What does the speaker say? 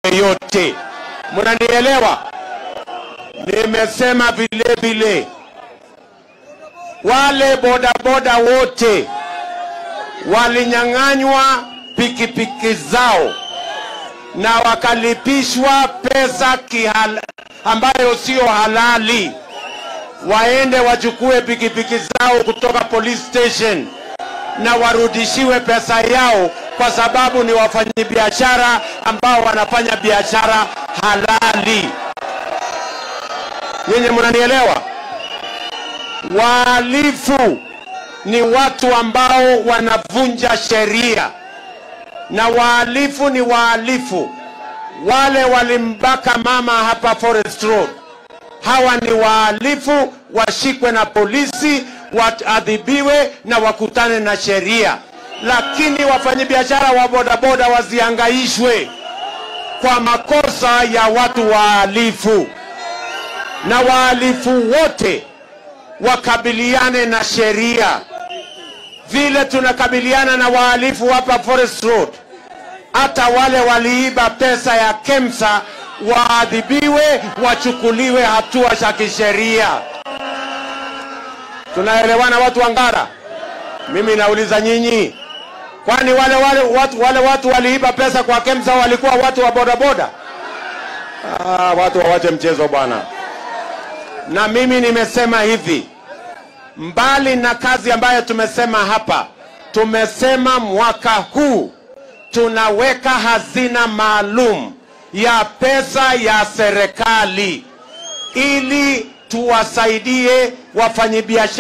yeyote. Mnanielewa? Nimesema vile vile wale bodaboda wote walinyang'anywa pikipiki zao na wakalipishwa pesa kihal, ambayo sio halali, waende wachukue pikipiki zao kutoka police station na warudishiwe pesa yao, kwa sababu ni wafanyabiashara ambao wanafanya biashara halali. Nyinyi mnanielewa? Wahalifu ni watu ambao wanavunja sheria, na wahalifu ni wahalifu. Wale walimbaka mama hapa Forest Road, hawa ni wahalifu, washikwe na polisi, waadhibiwe na wakutane na sheria. Lakini wafanyabiashara wa bodaboda wasihangaishwe kwa makosa ya watu wahalifu, na wahalifu wote wakabiliane na sheria vile tunakabiliana na wahalifu hapa Forest Road. Hata wale waliiba pesa ya KEMSA waadhibiwe, wachukuliwe hatua za kisheria. Tunaelewana watu wa Ngara? Mimi nauliza nyinyi, kwani wale wale watu, wale watu waliiba pesa kwa KEMSA walikuwa watu wa bodaboda? Ah, watu wawache mchezo bwana. Na mimi nimesema hivi, mbali na kazi ambayo tumesema hapa, tumesema mwaka huu tunaweka hazina maalum ya pesa ya serikali ili tuwasaidie wafanyabiashara